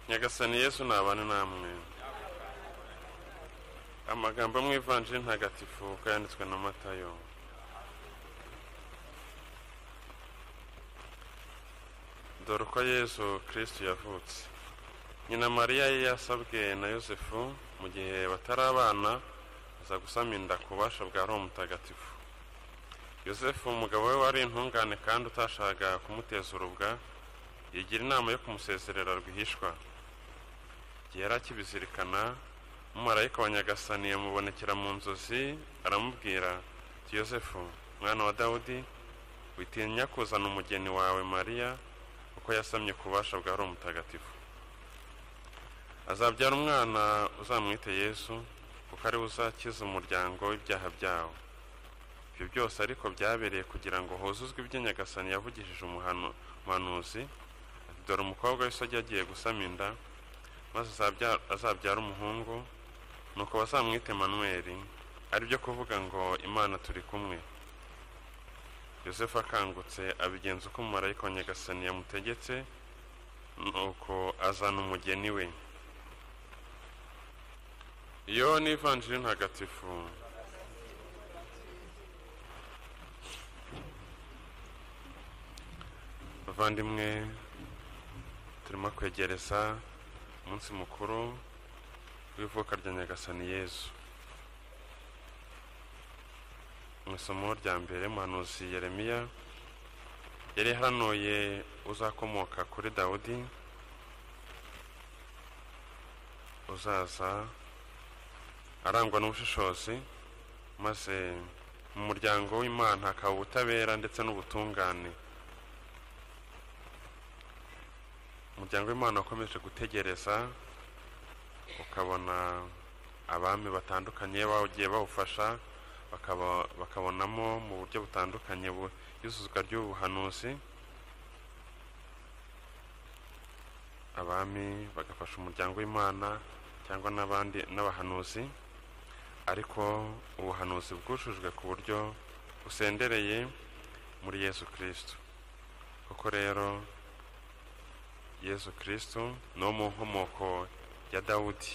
nyagasani yesu ntabane namwe amagambo amwe ivanjiri ntagatifu yanditswe na matayo dore uko yesu kirisiti yavutse nyina mariya ye yasabwe na yosefu mu gihe batari abana aza gusama inda ku bubasha bwa roho mutagatifu yosefu umugabo we wari intungane kandi utashakaga kumuteza urubwa yigira inama yo kumusezerera rwihishwa igihe yari akibizirikana umumarayika wa nyagasani yamubonekera mu nzozi aramubwira ati yosefu mwana wa dawudi witinya kuzana umugeni wawe mariya kuko yasamye ku bubasha bwa roho mutagatifu azabyara umwana uzamwite yesu kuko ariwe uzakiza umuryango w'ibyaha byawo ibyo byose ariko byabereye kugira ngo huzuzwe ibyo nyagasani yavugishije umuhanuzi ati dore umukobwa w'isojya agiye gusama inda maze azabyara umuhungu nuko bazamwite manweri aribyo kuvuga ngo imana turi kumwe yosefu akangutse abigenza uko umumarayika wa nyagasani yamutegetse nuko azana umugeni we iyo n'ivanjiri ntagatifu bavandimwe turimo kwegereza umunsi mukuru w'ivuka rya nyagasani yezu mu isomo rya mbere muhanuzi yeremiya yari hanuye uzakomoka kuri dawudi uzaza arangwa n'ubushishozi maze mu muryango w'imana hakaba ubutabera ndetse n'ubutungane umuryango w'imana wakomeje gutegereza ukabona abami batandukanye bagiye bawufasha bakabonamo mu buryo butandukanye yuzuzwa ry'ubuhanuzi abami bagafasha umuryango w'imana cyangwa n'abandi n'abahanuzi ariko ubuhanuzi bwujujwe ku buryo busendereye muri yesu kirisito koko rero yesu kirisito ni uwo mu nkomoko ya dawudi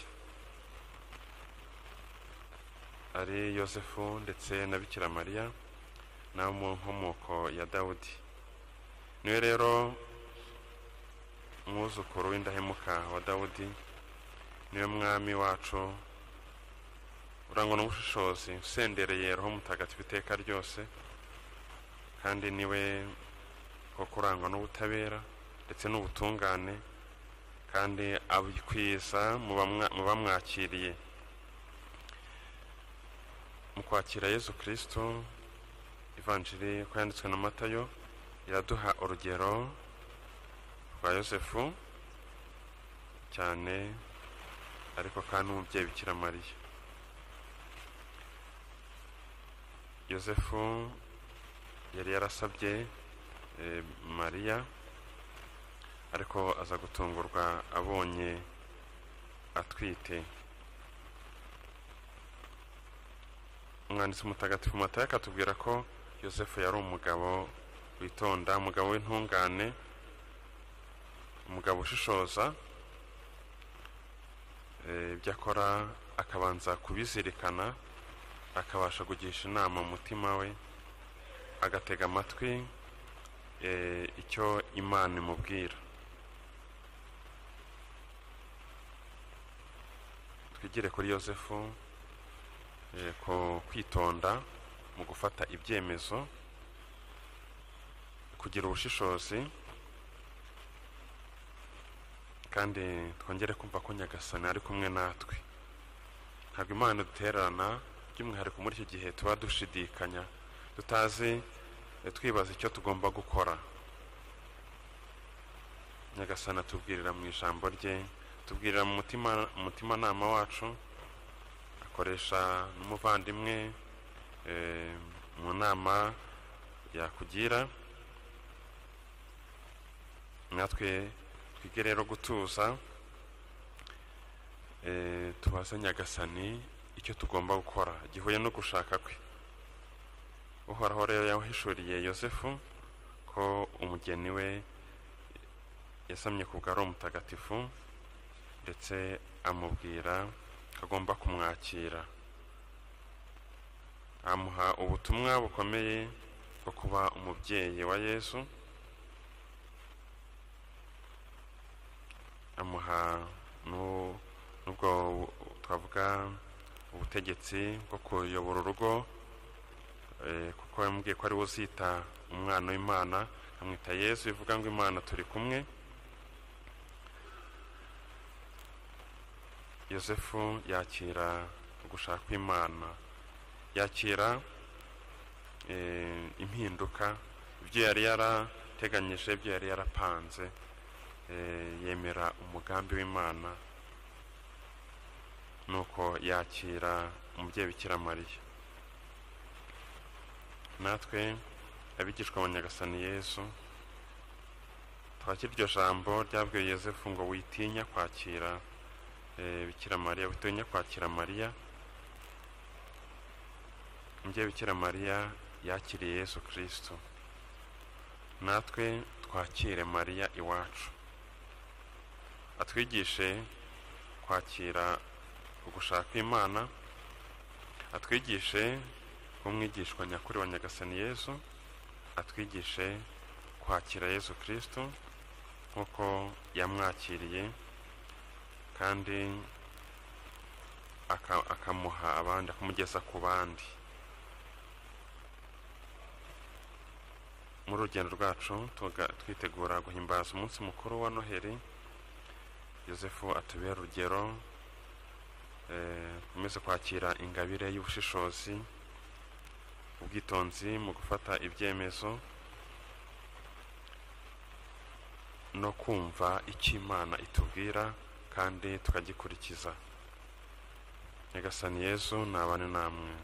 ari yosefu ndetse na bikira mariya ni abo mu nkomoko ya dawudi niwe rero mwuzukuru w'indahemuka wa dawudi niwe mwami wacu urangwa n'ubushishozi usendereye roho mutagatifu iteka ryose kandi niwe koko urangwa n'ubutabera ndetse n'ubutungane kandi abikwiza mu bamwakiriye mu kwakira yesu kirisito ivanjiri uko yanditswe na matayo iraduha urugero rwa yosefu cyane ariko kandi umubyeyi bikira mariya yosefu yari yarasabye mariya ariko aza gutungurwa abonye atwite umwanditsi mutagatifu matayo akatubwira ko yosefu yari umugabo witonda umugabo w'intungane umugabo ushishoza ibyo akora akabanza kubizirikana akabasha kugisha inama umutima we agatega amatwi icyo imana imubwira twigire kuri yosefu kwitonda mu gufata ibyemezo kugira ubushishozi kandi twongere kumva ko nyagasani ari kumwe natwe ntabwo imana duterana by'umwihariko muri iki gihe tuba dushidikanya tutazi twibaza icyo tugomba gukora nyagasani atubwirira mu ijambo rye tubwirira mu mutimanama wacu akoresha n'umuvandimwe mu nama yakugira natwe twige rero gutuza tubaze nyagasani icyo tugomba gukora gihuye no gushaka kwe uhoraho rero yahishuriye yosefu ko umugeni we yasamye ku bwa mutagatifu ndetse amubwira ko agomba kumwakira amuha ubutumwa bukomeye bwo kuba umubyeyi wa yesu amuha nu- n'ubwo twavuga ubutegetsi bwo kuyobora urugo eh, kuko yamubwiye ko ari we uzita umwana w'imana amwita yesu bivuga ngo imana turi kumwe yosefu yakira ugushaka kw'imana yakira eh, impinduka ibyo yari yarateganyije ibyo yari yarapanze eh, yemera umugambi w'imana nuko yakira umubyeyi bikira mariya natwe abigishwa ba nyagasani yesu twakira iryo jambo ryabwiye yosefu ngo witinya kwakira eh, bikira mariya witinya kwakira mariya umubyeyi bikira mariya yakiriye yesu kirisito natwe twakire mariya iwacu atwigishe kwakira ugushaka imana atwigishe umwigishwa nyakuri wa nyagasani yesu atwigishe kwakira yesu kirisito nk'uko yamwakiriye kandi aka- akamuha abandi akamugeza ku bandi muri urugendo rwacu tuga- twitegura guhimbaza umunsi mukuru wa noheli yosefu atubera urugero umeze kwakira ingabire y'ubushishozi ubwitonzi mu gufata ibyemezo no kumva icyo imana itubwira kandi tukagikurikiza nyagasani yesu ni abane namwe